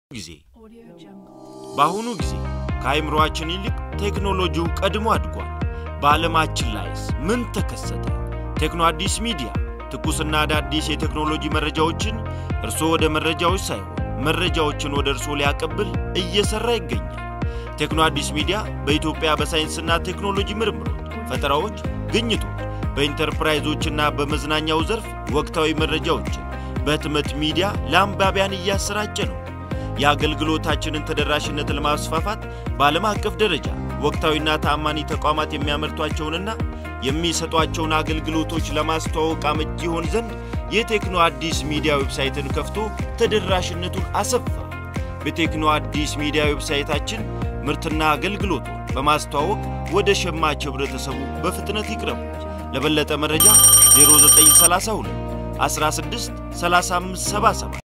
ጊዜ በአሁኑ ጊዜ ከአይምሮአችን ይልቅ ቴክኖሎጂው ቀድሞ አድጓል። በዓለማችን ላይስ ምን ተከሰተ? ቴክኖ አዲስ ሚዲያ ትኩስና አዳዲስ የቴክኖሎጂ መረጃዎችን እርስዎ ወደ መረጃዎች ሳይሆን መረጃዎችን ወደ እርስዎ ሊያቀብል እየሰራ ይገኛል። ቴክኖ አዲስ ሚዲያ በኢትዮጵያ በሳይንስና ቴክኖሎጂ ምርምሮች፣ ፈጠራዎች፣ ግኝቶች፣ በኢንተርፕራይዞችና በመዝናኛው ዘርፍ ወቅታዊ መረጃዎችን በህትመት ሚዲያ ለአንባቢያን እያሰራጨ ነው። የአገልግሎታችንን ተደራሽነት ለማስፋፋት በዓለም አቀፍ ደረጃ ወቅታዊና ተአማኒ ተቋማት የሚያመርቷቸውንና የሚሰጧቸውን አገልግሎቶች ለማስተዋወቅ አመቺ ይሆን ዘንድ የቴክኖ አዲስ ሚዲያ ዌብሳይትን ከፍቶ ተደራሽነቱን አሰፋ። በቴክኖ አዲስ ሚዲያ ዌብሳይታችን ምርትና አገልግሎቱን በማስተዋወቅ ወደ ሸማች ህብረተሰቡ በፍጥነት ይቅረቡ። ለበለጠ መረጃ 0932 16 3577